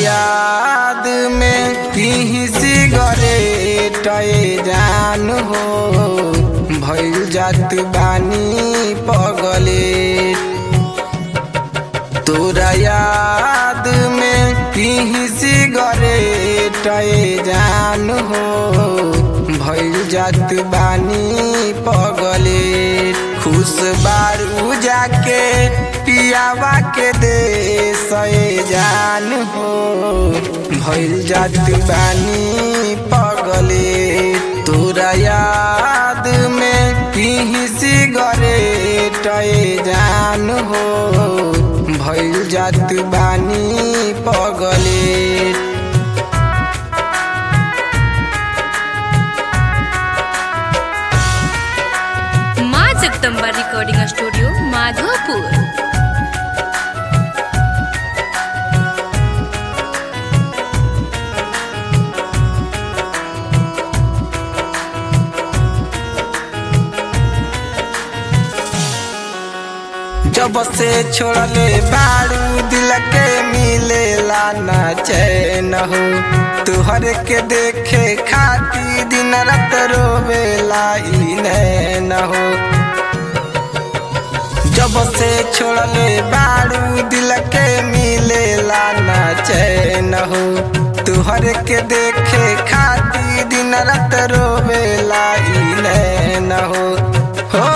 याद में पी सिगरेट जान हो भइल जात बानी पगले तोरा याद में पी सिगरेट जान हो भइल जात बानी पगले खुश बारू जाके पियावा के दे सए जान हो भइल जात बानी पगले तोरा याद में पी सिगरेट जान हो भइल जात बानी पगले माँ जगदम्बा रिकॉर्डिंग स्टूडियो माधोपुर जब से छोड़ले बारू दिल के मिलेला ना चैन हो तुहर के देखे खाती दिन रात रोवेला ई नैन हो जब से छोड़ले बारू दिल के मिलेला ना चैन हो तुहर के देखे खाती दिन रात रोवेला ई नैन हो हो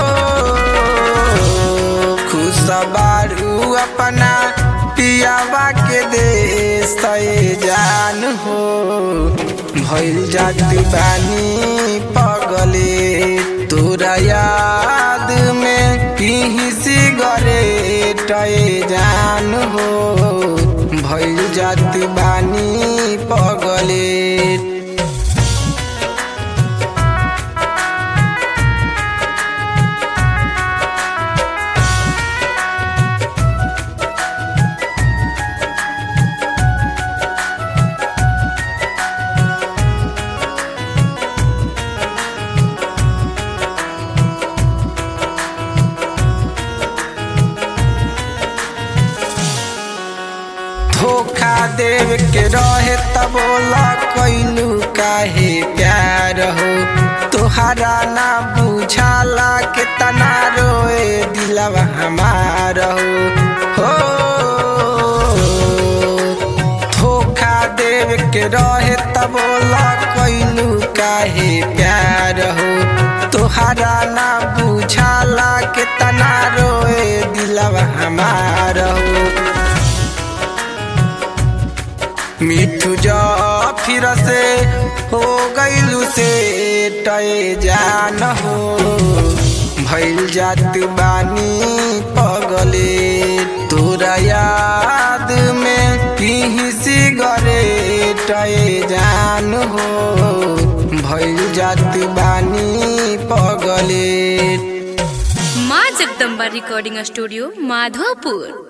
खुश बारू अपना पियावा के दे सए जान हो भइल जात बानी पगले तोरा याद में पी सिगरेट जान हो भइल जात बानी पगले धोखा देव के रहे तब कैलू काहे प्यार हो तोहरा ना बुझाला के तना रोए दिलवा हमार हो हो धोखा देव के रहे तब कैलू काहे प्यार हो तोहरा ना बुझाला के तना रोए दिलवा हमार हो मिठू जा फिर से हो गईलू से टय जान हो भइल जात बानी पगले तोरा याद में पी सिगरेट जान हो भइल जात बानी पगले माँ जगदम्बा रिकॉर्डिंग स्टूडियो माधोपुर